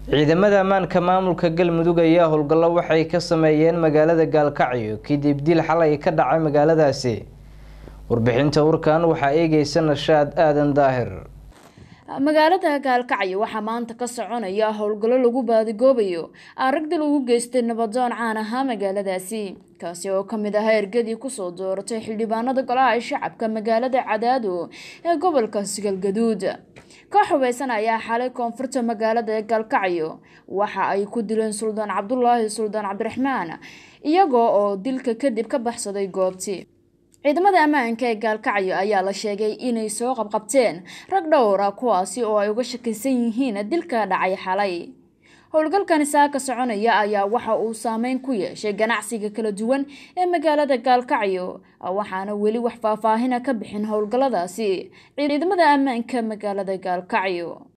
ciidamada ammaanka maamulka galmudug ayaa howlgallo waxay ka sameeyeen magaalada gaalkacyo kadib dil xalay ka dhacay magaaladaasi warbixinta warkan waxaa eegeysa nashaad aadan daahir magaalada gaalkacyo waxaa maanta ka soconaya howlgallo lagu baadigoobayo aragda lagu geystay nabadoon caan ahaa magaaladaasi kaasi oo kamid ahaa ergadii kusoo dooratay xildhibaanada golaha shacabka magaalada cadaado ee gobolka sigalgaduud koox hubeysan ayaa xalay koonfurta magaalada ee gaalkacyo waxa ay ku dileen suldaan cabdulaahi suldaan cabdiraxmaan iyagoo oo dilka kadib ka baxsaday goobtii ciidamada ammaanka ee gaalkacyo ayaa la sheegay inay soo qabqabteen rag dhowra kuwaasi oo ay uga shakisan yihiin dilka dhacay xalay howlgalkani saaka soconaya ayaa waxa uu saameyn ku yeeshay ganacsiga kala duwan ee magaalada gaalkacyo waxaana weli wax faahfaahina ka bixin howlgalladaasi ciidamada ammaanka magaalada gaalkacyo